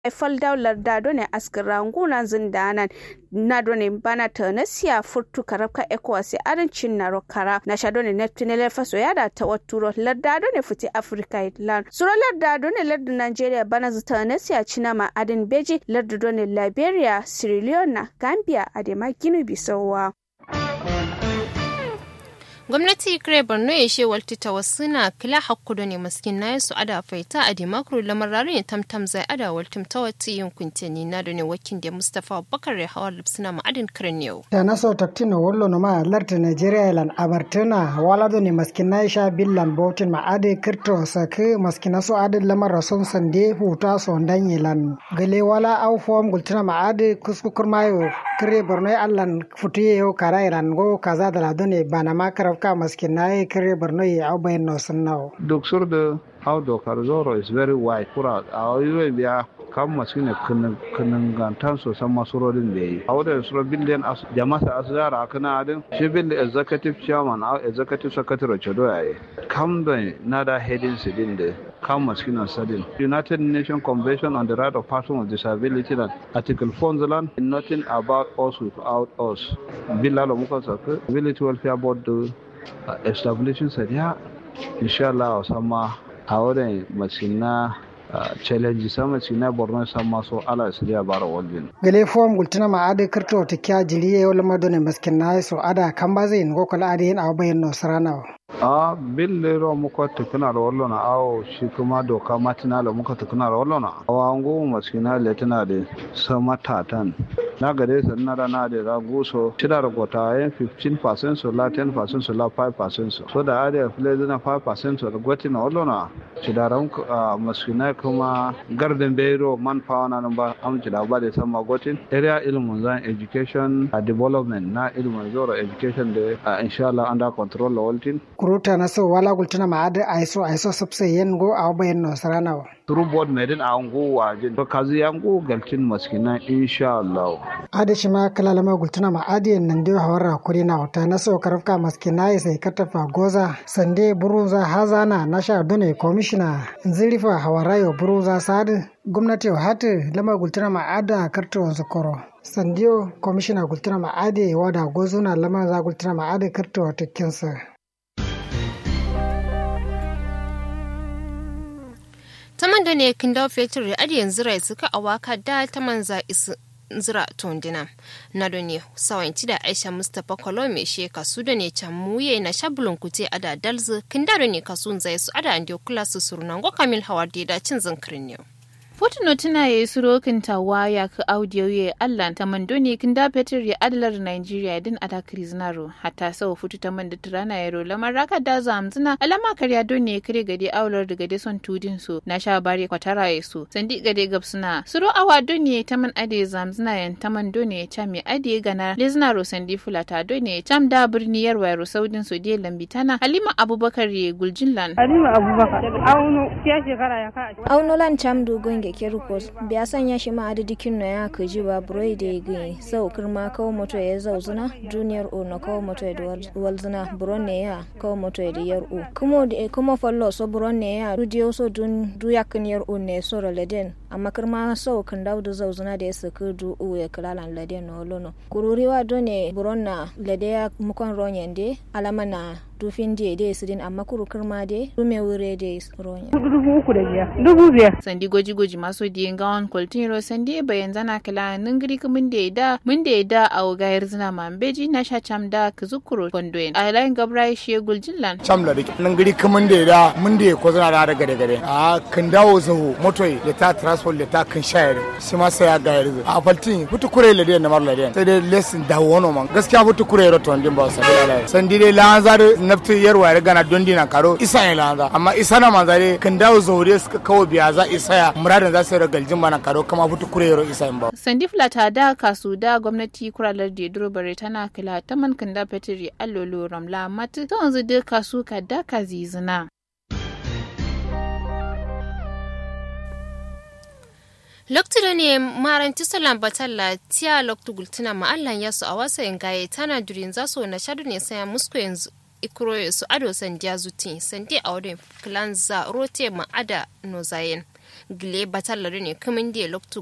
fal daular da done askira nguna zindanan na done bana ta na siya furtu karabka ecowas arancin na rokara na sha done neptunele faso ya da ta waturo larda done fiti africa itlan suro larda done larda nigeria bana zata na siya cinama adin beji larda done liberia sierra leone gambia adema ginu bisowa gwamnati kire borno ya she walti ta wasu na kila hakkudo ne maskin na su ada faita a dimakuru lamararin ya tamtam zai ada waltim ta wata yin kuntini na da ne wakin da mustapha bakar ya hawa lipsina ma'adin kiran yau. ta naso taktino wallo na ma larta nigeria ilan abartuna wala da ne maskin na sha billan botin ma'adi kirto saki maskina su adin lamar rasun sande huta son dan ilan gale wala au fom gultuna ma'adi kuskukur mayo kire borno ya allan futuye yau kara ilan go kaza da ladone bana makarar ka maskin na yi kare borno ya au bayan no sun nawo. duk sur da how dokar zoro is very wide kura a yi biya kan masu ne kanangantan sosan masurorin da yi a wadda suro billion jama'a a zara a kana adin shi bin da executive chairman a executive secretary chodo ya yi kam da na da heading su din da kan masu na sadin united nations convention on the right of persons with disability and article 4 zealand nothing about us without us billalo muka saka ability welfare board da establishing sadiya inshallah sama a wurin masina challenge sama sina borno sama so ala siriya bara walbin gele fom gultina ma ade kirto ta kya jiriye wala madone maskin na so ada kan ba zai ngo kala ade yin abu bayan no sarana a bille ro muka tukuna da wallo na awo shi kuma doka matina da muka tukuna da wallo na awa ngo maskina le tana da sama tatan na gare sa na da na da ra guso tida da gota yin 15% so la 10% so la 5% so so da ade fle na 5% so da gwati na wallo na tida ran maskina kuma garden beiro man power na ba am tida ba da sama gotin area ilmun zan education development na ilmun zoro education da inshallah under control la waltin kuruta na so wala gultuna ma ada aiso aiso sabse yen go aw bayan no sarana wa through board medin a ngo wajin to kazi ya ngo galtin maskina insha Allah ada shi ma kala lama gultuna ma adi nan dio hawara kuri na wata na so karafka maskina sai katafa goza sande buruza hazana na sha dune commissioner nzirifa hawarayo buruza sadu gwamnati hatu lama gultuna ma ada karto wansu koro sandiyo commissioner gultuna ma adi wada gozuna lama za gultuna ma adi karto wata kinsa taman da ne kin dawo fetur da adi yanzu rai suka awaka da taman za isu zira tondina na do ne sawanci da aisha mustapha kolome she kasu da ne can muye na shabulun kute ada dalzu kin da ne kasun zai su ada andi kula su surunan go kamil hawar da cin zankirin ne Fotuno tuna ya yi surokin tawa ya ka audio ya Allah ta mando ne kin da Peter ya adalar Nigeria din ata kriznaro hatta sau futu ta manda turana ya rola maraka da zamzina alama karya don ne kare gade aular da gade son tudin su na sha bare kwatara ya su sandi gade gabsuna suro awa don ne ta man ade zamzina yan ta man don ne cha me ade gana liznaro sandi fulata don ne cham da birni yarwa ro saudin su de lambitana Halima Abubakar ye Guljinlan Halima Abubakar auno ya shekara ya ka auno lan cham du gonge kerukos biya sanya shi ma adadi kinno ya kaji ba buroi da igi sau kirma kawo moto ya zauzuna junior o na kawo moto ya walzuna buron ne ya kawo moto ya yar o kuma da kuma fallo so buron ne ya dudiyo so dun duyakin yar o ne so leden amma kirma sau kan dawo da zauzuna da ya saka du o ya kalalan leden no lono kururiwa done buron na lede ya mukon ronyen de alama na dufin de de sidin amma kuru kirma de dume wure de ronyen dubu uku da biyar dubu biyar sandi goji goji maso diyen gawan koltiro sandi bayan zana kala ningiri kumin da da mun da da a gayar zina mambeji na sha cham da kuzukuro kondoen a layin gabra shi guljillan cham da ningiri kumin da da mun da ko zana da gade gade a kan dawo zahu motoi da ta transport da ta kan shayar shi ma sai ya gayar a faltin hutu kure le da na mar le sai dai lesson da wono man gaskiya hutu kure ro ton din ba sa da sandi dai lanzar nafti yarwa ya gana don dina karo isa ya lanza amma isa na manzare kan dawo zaure suka kawo biya za isa ya muradin za su yi galjin mana karo kama fitu kurero isa in ba. sandi flata da kasu da gwamnati kuralar da duro bare tana kila ta man kan da petri allolo ramla matu ta wanzu da kasu ka da ka zizina. loktudo ne maranti salam batalla tiya loktu gultuna ma'allan yasu a wasa gaye tana durin zaso na shadu ne saya musko yanzu ikuro su ado sandiya zuti sandi a wadon kilanza rote ma'ada no zayen gile batallar ne kamin da loktu